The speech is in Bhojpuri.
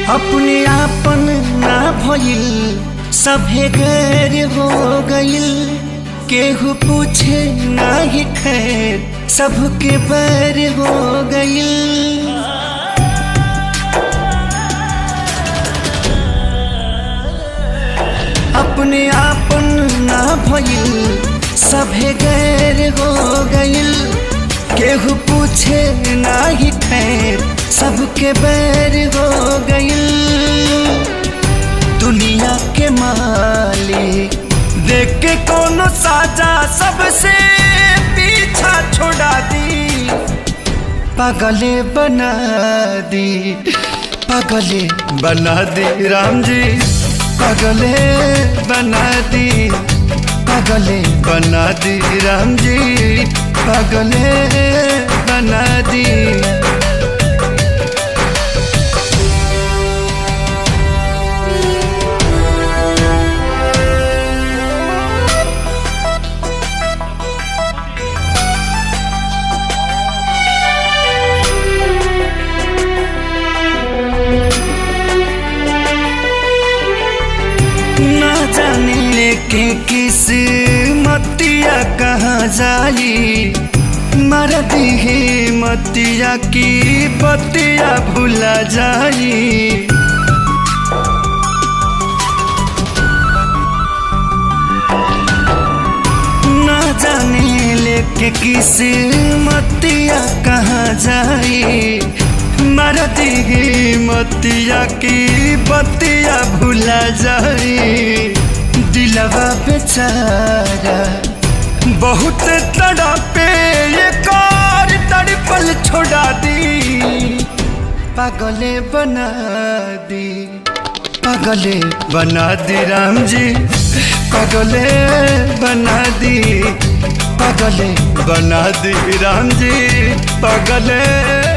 अपने आपन ना भइल सभे गैर हो गइल केहू पूछे ना ही खैर सबके बैर हो गइल अपने आपन ना भइल सभे गैर हो गइल केहू पूछे ना ही खैर सबके बैर हो गइल दुनिया के मालिक देख के कोनो साजा सबसे पीछा छोड़ा दी पागले बना दी पागले बना दी राम जी पागले बना दी पागले बना दी राम जी पागले बना दी ना जाने लेके किस मतिया कहाँ जाई मर दिहे मतिया की बतिया भुला जाई ना जाने लेके किस मतिया कहाँ जाई मर दिहे मतिया की बतिया भुला जाई दिलवा बेचारा बहुत तड़पे ये कार तड़पल छोड़ा दी पागले बना दी पागले बना दी राम जी पागले बना दी पागले बना दी राम जी पागले